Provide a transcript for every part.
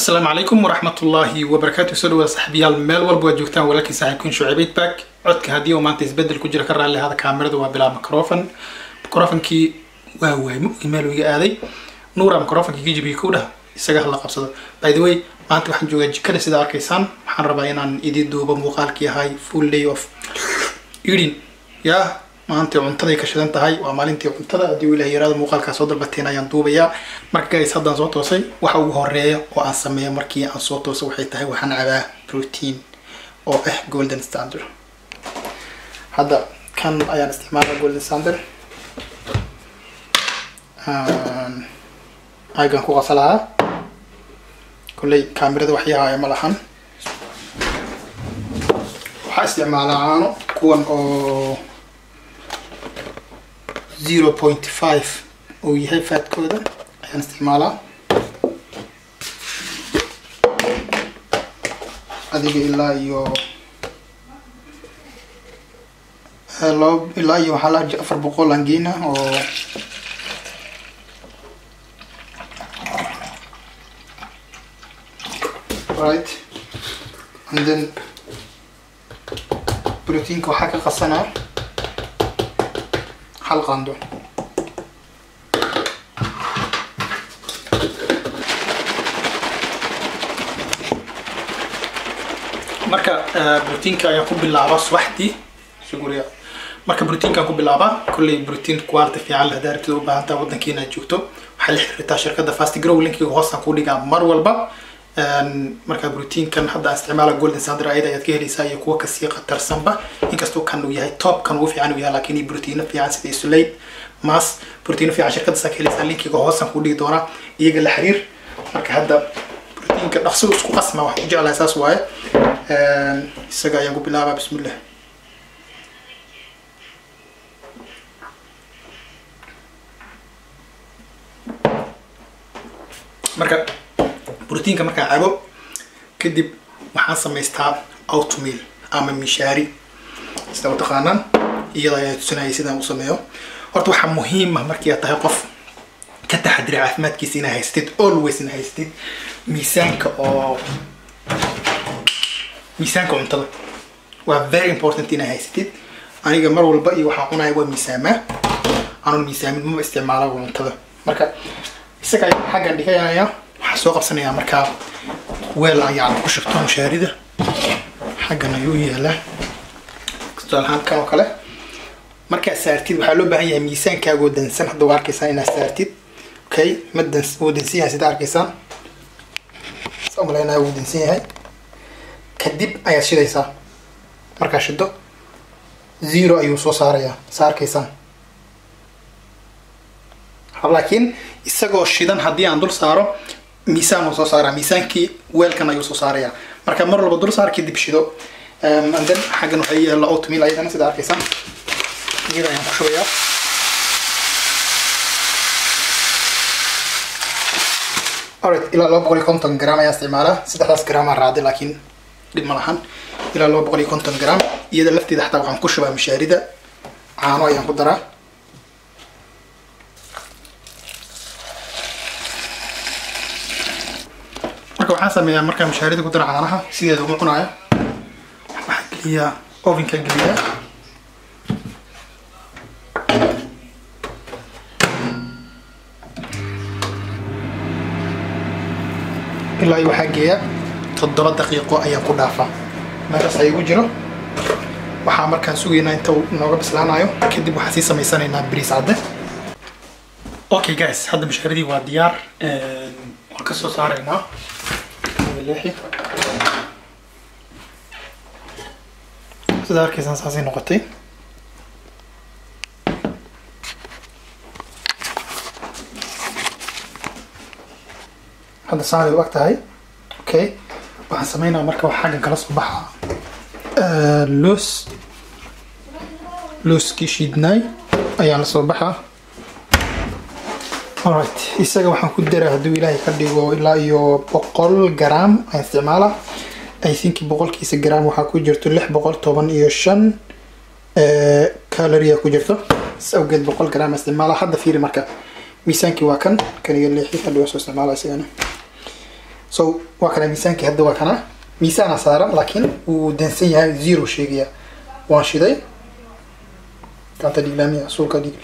asalaamu calaykum waraxmatullaahi wabarakaatu soo dhawaada saxbiyaal meel walba waa joogtaan walaalkii saaxiibkiin shucaybeyd back codka haddii uu maanta isbedel ku jira ka raalli ahada kaamirada waa bilaa microfon microfonkii waa waaymo meel iga aaday nuura microfonkii ka jibiyay kow dhah isaga hala qabsado by the way maanta waxaan joogaa jikada sida arkaysaan waxaan rabaa inaan idin duubo muuqaalkii ahay full day of eating yaa maanta cuntaday ka shidan tahay waa maalintii cuntada haddii uu ilaah yaraada muuqaalkaa soo dalbateen ayaan duubayaa marka guys haddaan soo toosay waxa ugu horeeya oo aan sameeyo markii aan soo toosay waxay tahay waxaan cabaa protein oo ah golden standard hadda kan ayaan isticmaalaa golden standard aygan ku qasa lahaa kolley kaamirada waxyahaaya ma lahan waxaa isticmaalaa caano kuwan oo zero point five uu yahay faadkooda ayaan isticmaalaa adiga ilaa iyo laba ilaa iyo waxaa la afar boqol angina oo right and then proteinka waxaa ka qasanaa hal qaando marka proteinka ayaan ku bilaabaa subaxdii suguriya marka proteinkaan ku bilaabaa kolley protein quality fiican leh hadaa rabtida u baahan tahay waddankiina aad joogto waxay la xiriirtaa shirkadda fast grow linkiga hoosaan ku dhigaa mar walba marka proteinkan hadda aan isticmaala golden standard ayada ayaad ka helaysaa iyo kuwa kasii khatarsanba inkastoo kan uu yahay top kan ugu fiican uu yahay laakiin proteino fiican sida isolate mas proteino fiican shirkaddaas ka helaysaa linkiga hoosaan ku dhigi doonaa iyaga la xiriir marka hadda proteinka dhaqsidu isku qasma wax ku jeclahay saas waaye isaga ayaan ku bilaabaa bismillah marka brotiinka markaan cabo kadib waxaan samaystaa outmeal ama mishaari sida u taqaanaan iyada ayaa tusinayay sidaan u sameeyo horta waxaa muhiim ah markii aad tahay qof ka taxadira caafimaadkiisa inaa haystid always inaa haystid miisaanka oo miisaanka cuntada waa very important inaa haystid aniga mar walba iyo waxaa cunaya waa miisaamaa aanun miisaamin maba isticmaala cuntada marka isaga ayaan xaggan dhiganaya waxaan soo qabsanayaa markaa weel ayaan ku shubto mushaarida xaggan ayuu yaalaa tusaalahaan kan oo kale markaad saartid waxaa loo baahan yahay miisaankaagoo dansan hadda waa arkaysaan inaad saartid okay ma dans wuu dansan yahay sida arkaysaan saa umalaynaya wuu dansan yahay kadib ayaad shidaysaa markaa shido zero ayuu soo saarayaa saa arkaysaan laakiin isagoo shidan haddii aan dul saaro miisaan uu soo saaraa miisaankii weelkan ayuu soo saarayaa marka mar walba dul saar kadib shido anden xaggan waxaa yaalla oatmeal ayadana sida arkaysaan iyada ayaan ku shubayaa alright ilaa laba boqol iyo konton gram ayaa isticmaalaa saddexdaas gramaan raacday laakiin dhib ma lahan ilaa laba boqol iyo konton gram iyada lafteeda xataa waxaan ku shubaa mishaarida caano ayaan ku daraa marka waxaan sameeyaa markaa mushaarida ku dara caanaha sideeda uma cunaayo waxaan geliyaa ovenka geliyaa ilaa iyo waxaa geeya toddoba daqiiqo ayaan ku dhaafaa meeshaas ayagu jiro waxaa markaan sugaynaa inta uu nooga bislaanayo kadib waxaan sii samaysanaynaa bariis cadde okay guys hadda mushaaradii waa diyaar waan ka soo saaraynaa leexi sida arkaysaan saasay noqotay hadda saanay u ag tahay okay waxaan sameynaa marka wax xaggan kala soo baxa loos looskii shiidnaay ayaan la soo baxaa alright isaga waxaan ku daraa hadduu ilaahay ka dhigo ilaa iyo boqol gram ayaan isticmaalaa i think boqolkiisa gram waxaa ku jirto lix boqol toban iyo shan caloria ku jirto s awgeed boqol gram isticmaalaa hadda fiiri marka miisaankii waa kan kan iyo leexi hadda waa soo isticmaala isagana so waa kana miisaankii hadda waa kana miisaana saaran laakiin wuu dansan yahay zero sheegaya waan shiday gacanta dhiglaamiya suulka dhigle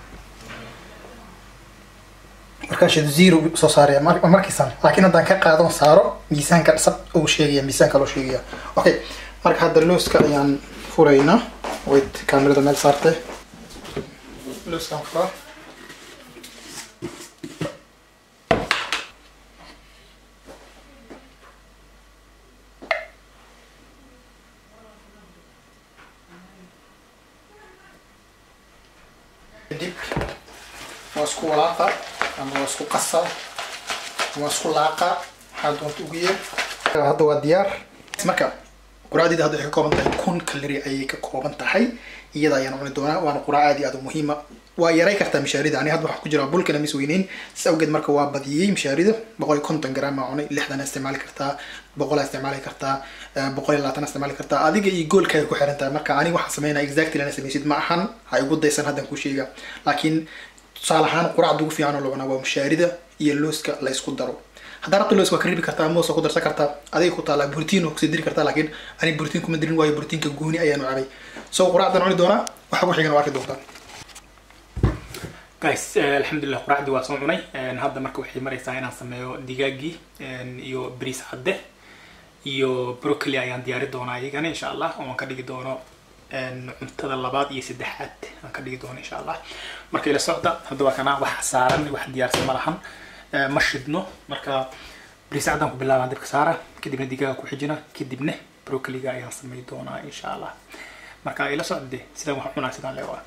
markaa shido zero soo saaraya markiisan laakiin haddaan ka qaadon saaro miisaanka sab uu sheegaya miisaanka loo sheegaya okay marka hadda looska ayaan furaynaa wait kaamirada meel saartay looskaan furaa kadib waa isku walaaqa ama waa isku qasa waa isku laaqa waxaa doonta ugu yeer hadda waa diyaar marka quraacdeeda hadda waxay ka kooban tahay kun kalori ayay ka kooban tahay iyada ayaan cuni doonaa waana quraac aad iyo aad u muhiima waa yaray kartaa mishaarida ani hadda waxaa ku jira bulkana mis weyneyn si awgeed marka waa badiyey mishaarida boqol iyo konton gram aa cunay lixdan isticmaali kartaa boqolaa isticmaali kartaa boqol iyo labaatan isticmaali kartaa adiga iyo goolkaaga ku xiran tahay marka aniga waxaan sameynaya exactly ana sameysid ma ahan ha igu daysan haddan ku sheega laakiin tusaale ahaan quraacda ugu fiican oo la cunaa waa mishaarida iyo looska la isku daro haddaa rabta loos waa ka ribi kartaa moos waa ku darsan kartaa adiga ku taala brotiin waa kusii diri kartaa laakiin ani brotiin kuma dirin waayo brotiinka gooni ayaanu cabay so quraacdan cuni doonaa waxa ku xigan waa arki doontaa guys alxamdulilah quraacdii waa soo cunay hadda marka waxay maraysaa inaan sameeyo digaagii iyo bariis cadde iyo broccoli ayaan diyaari doonaa iyagana insha allah oon ka dhigi doono cuntada labaad iyo saddexaad aan ka dhigi doono insha allah marka ila socda hadda waa kana wax saaran wax diyaarsan ma lahan ma shidno marka bariis caddaan ku bilaabaan dabka saara kadibna digaaga ku xijina kadibna broccoliga ayaan samey doonaa insha allah marka ila socda de sidaan wax cunaa sidaan leewaa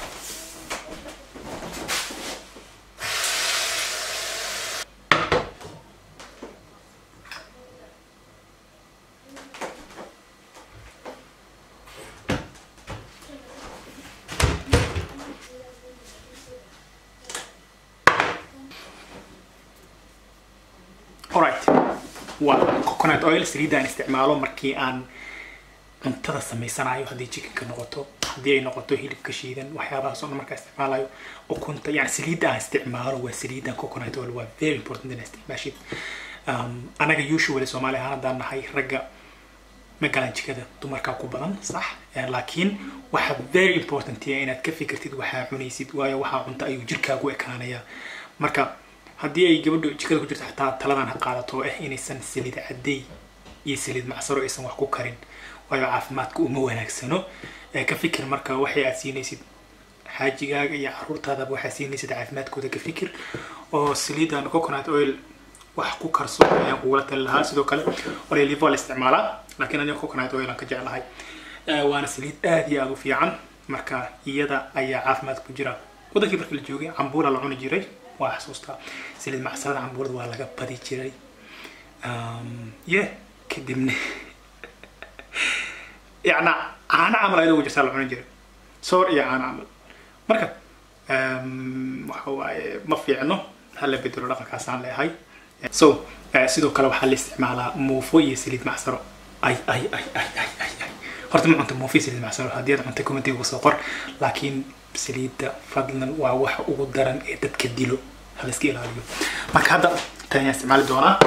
alright waa coconut oil saliidda aan isticmaalo markii aan cuntada samaysanayo haddii chickenka noqoto haddii ay noqoto hilibka shiidan waxyaabahaas oo dhan markaa isticmaalayo ukunta yani saliidda aan isticmaalo waa saliiddan coconut oil waa very important inaa isticmaashid anaga usually soomaali ahaan haddaan nahay ragga ma galan jikada dumarkaa ku badan sax laakiin waxa very important inaad ka fikirtid waxaa cunaysid waayo waxaa cunta ayuu jirkaagu ekaanaya marka haddii ay gabadhu jikada ku jirto xataa taladan ha qaadato ah inaysan saliid cadday iyo saliid macsaro aysan wax ku karin waayo caafimaadka uma wanaagsano ka fikir marka waxay aad siinaysid xaajigaaga iyo caruurtaadaba waxaad siinaysid caafimaadkooda ka fikir oo saliidan coconut oil wax ku karso ayaan kugula tali lahaa sidoo kale olive waa la isticmaalaa laakiin aniga coconut oil aan ka jeclahay waana saliid aad iyo aad u fiican marka iyada ayaa caafimaad ku jira wadankii markii la joogay cambuula la cuni jiray waa xasuustaa saliid macsarada cambuurada waa laga badi jiray ye kadibna yacna caano camal ayadoo jirtaa la cuni jiray soor iyo caano camal marka waxa waaye ma fiicno hala bedelo dhaqankaasaan leehay so sidoo kale waxaa la isticmaalaa muufo iyo saliid macsaro ay ay ay ay ay ay ay horta ma cunta muufo iyo saliid macsaro haddii aad cuntay commentiga kusoo qor laakiin saliidda fadlan waa waxa ugu daran ee dadka dilo hala iska ilaaliyo marka hadda tan ayaan isticmaali doonaa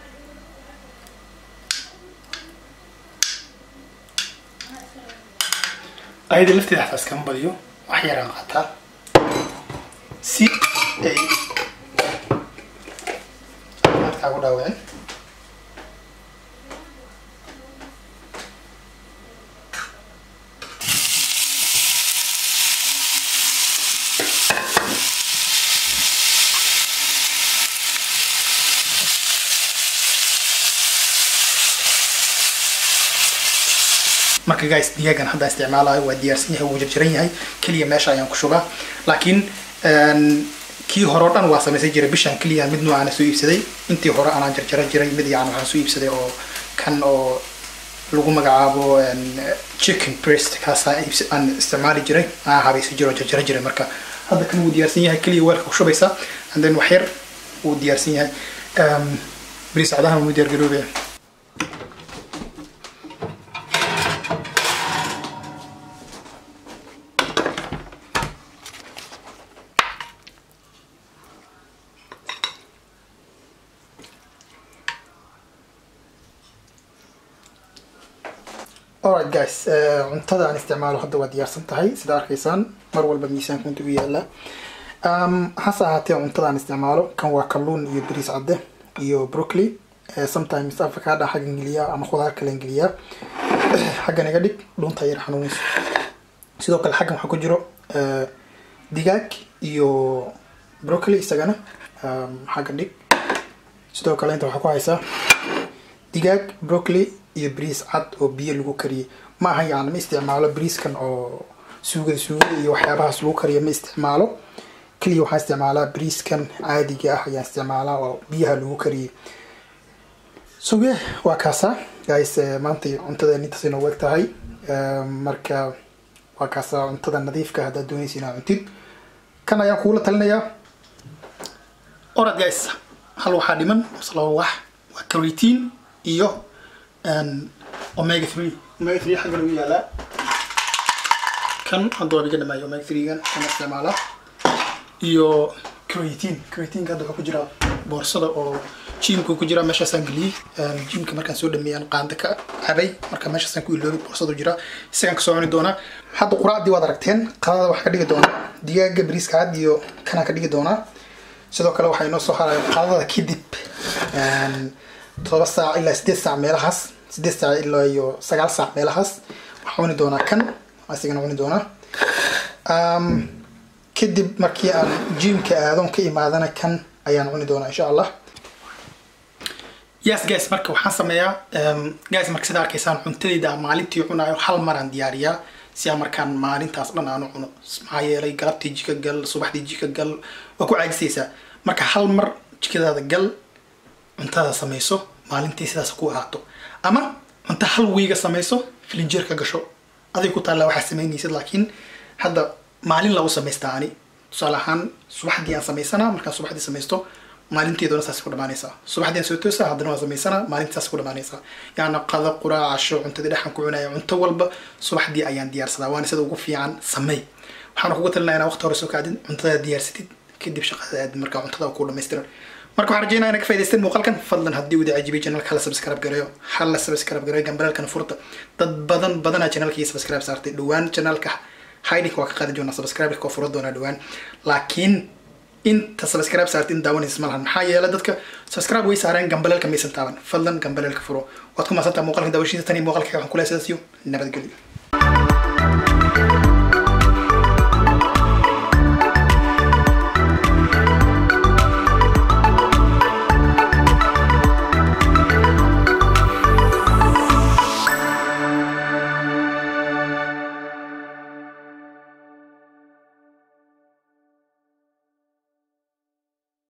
ayada lafteeda xataa iskama badiyo wax yaraan qaataa si ay caafimaadkaagu dhaawicin marka guys digaagan hadda isticmaalayo waa diyaarsan yahay wuu jarjaran yahay keliya meesha ayaan ku shubaa laakiin kii hore o dhan waa samaysan jiray bishan keliya mid noocaana soo iibsaday intii hore anaan jarjaran jiray mid yacni waxaan soo iibsaday oo kan oo lagu magacaabo chicken breast kaasa aan isticmaali jiray aan habaysan jiray oo jarjaran jiray marka hadda kan wuu diyaarsan yahay keliya weelka ku shubaysaa and then wax yar wuu diyaarsan yahay bariis cadahan wuu diyaar garoobaya alright guys cuntada aan isticmaalo hadda waa diyaarsan tahay sida arkaysaan mar walba miisaanka inta u yaala hase ahaatee cuntada aan isticmaalo kan waa kalluun iyo bariis cadde iyo broccoli sometimes avocado xaggan geliyaa ama khudaar kalen geliyaa xaggan iga dhig dhunta yar xanuunayso sidoo kale xaggan waxaa ku jiro digaag iyo broccoli isagana xagga dhig sidoo kale inta waxaa ku haysaa digaag broccoli iyo bariis cad oo biyo lagu kariyay ma aha yani ma isticmaalo bariiskan oo suugada suugada iyo waxyaabahaas lagu kariyo ma isticmaalo keliya waxaan isticmaalaa bariiskan caadiga ah ayaan isticmaalaa oo biyaha lagu kariyay so yeah waa kaasa guys maanta cuntada intaas inoo weg tahay marka waa kaasa cuntada nadiifka haddaad doonaysa inaa cuntid kan ayaan kuula talinayaa orad guys hal waxaa dhiman laba wax waa creatine iyo omega three omega three xagga lagu yaalaa kan hadda waa biga dhamaayo omega three gan kan isticmaalaa iyo creatine creatine hadda waxaa ku jira boorsada oo jimka ku jira meeshaasaan geliyey jimka markaan soo dhameeyaan qaanda ka cabay marka meeshaasaan ku iloobay boorsadu jira isagaan kasoo cuni doonaa hadda quraacdii waad aragteen qadada waxaa ka dhigi doonaa digaaga bariiska cad iyo kanaan ka dhigi doonaa sidoo kale waxaa inoo soo haraya qadada kadib todoba saac ilaa sideed saac meelahaas sideed saac ilaa iyo sagaal saac meelahaas waxaa cuni doonaa kan isagana cuni doonaa kadib markii aan jimka aadon ka imaadana kan ayaan cuni doonaa insha allah yes guys marka waxaan sameeyaa guys marka sida arkaysaan cuntadayda maalintii cunaayo hal maraan diyaariyaa si aan markaan maalintaas dhan aanu cuno maxaa yeelay galabtii jika gal subaxdii jika gal waa ku caajisaysaa marka hal mar jikadaada gal cuntada samayso maalintii sidaas ku ahaato ama cunto hal wiiga samayso filinjeer ka gasho aday ku taallaa waxaa samaynaysid laakiin hadda maalin lagu samaystaa ani tusaale ahaan subaxdii aan samaysanaa markaan subaxdii samaysto maalinteeduna saas ku dhamaanaysaa subaxdii aan soo toosaa haddana waan samaysanaa maalintii saas ku dhamaanaysaa yaana qado quraac casho cuntadii dhexan ku cunaya cunto walba subaxdii ayaan diyaarsadaa waana sida ugu fiican samey waxaana kugu talinaya inaa waqti hore soo kaadin cuntada diyaarsatid kadib shaqada aadin markaa cuntada ku dhamaystiran marka waxaan rajeynaya inaa ka faa'idaysteen muuqaalkan fadlan haddii uu dacajibay channelka hala subscribe gareeyo hala subscribe gareeyo gambaraalkana furta dad badan badanaa channelkii subscribe saartay dhowaan channelka hidinka waa ka qaadi doonaa subscribe ka furo doonaa dhowaan laakiin inta subscribe saartay in daawanaysa malahan maxaa yeelay dadka subscribe way saareen gambaleelka maysan taaban fadlan gambaleelka furo waad ku maasantaa muuqaalka daawashiisa tan iyo muuqaalka waxaan ku leeyahay sidaas iyo nabadgelyo